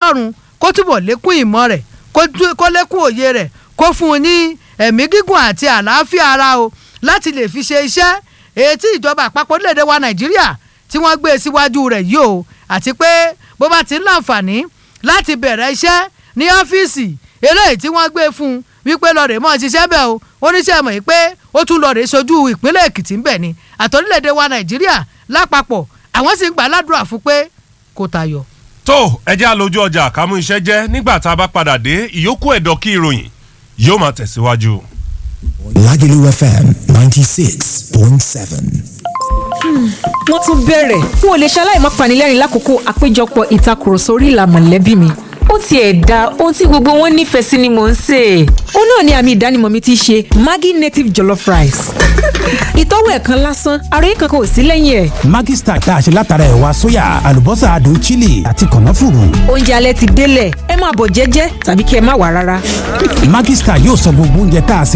kọ́lọ́run kó túbọ̀ lékún ìmọ̀ rẹ̀ kó lékún òye rẹ̀ kó fún un ní ẹ̀mí gígùn àti àlàáfíà ara o láti lè fi ṣe iṣẹ́ èyí tí ìjọba àpapọ̀ orílẹ̀-èdè wa nàìjíríà tí wọ́n gbé síwájú rẹ̀ yìí o àti pé bó bá ti ń láǹfààní láti bẹ̀rẹ̀ iṣẹ́ ní ọ́fíìsì eléyìí tí wọ́n gbé fún un wípé lọ́ọ̀rẹ́ mọ́ ṣiṣẹ́ bẹ́ẹ̀ o oníṣẹ́ mọ̀ yìí pé ó tún lọ́ọ̀rẹ́ sojú ìpínlẹ̀ èkìtì ń bẹ̀ ni àtọ́rílẹ̀-èdè wa nàìjíríà lápapọ̀ àwọn sì ń gbà ládùúrà fún pé kò tayọ. tó ẹjẹ́ àlójú ọjà kámú iṣẹ́ jẹ́ nígbà tá a bá padà dé ìyókù ẹ̀dọ̀ kí ìròyìn yóò máa tẹ̀síwájú. Lagelu FM ninety six point seven. wọ́n tún bẹ̀rẹ̀ n ò lè ṣaláì má panilẹ́rìn lákòókò àpéjọpọ̀ ìtakùrọ̀sọ orí ìlà mọ̀lẹ́bí mi ó tiẹ̀ da ohun tí gbogbo wọn nífẹ̀ẹ́ sí ni mò ń sè é. ó náà ni àmì ìdánimọ̀ mi ti ṣe Maggi native jollof rice. ìtọ́wò ẹ̀ kan lásán àròyé kankan ò sí lẹ́yìn ẹ̀. Maggi Star tá a ṣe látara ẹ̀wà sóyà àlùbọ́sà adùn chili àti kànáfùrù. oúnjẹ alẹ́ ti délẹ̀ ẹ máa bọ̀ jẹ́jẹ́ tàbí kí ẹ má wà rárá. Maggi Star yóò sọ gbogbo oúnjẹ tá a sè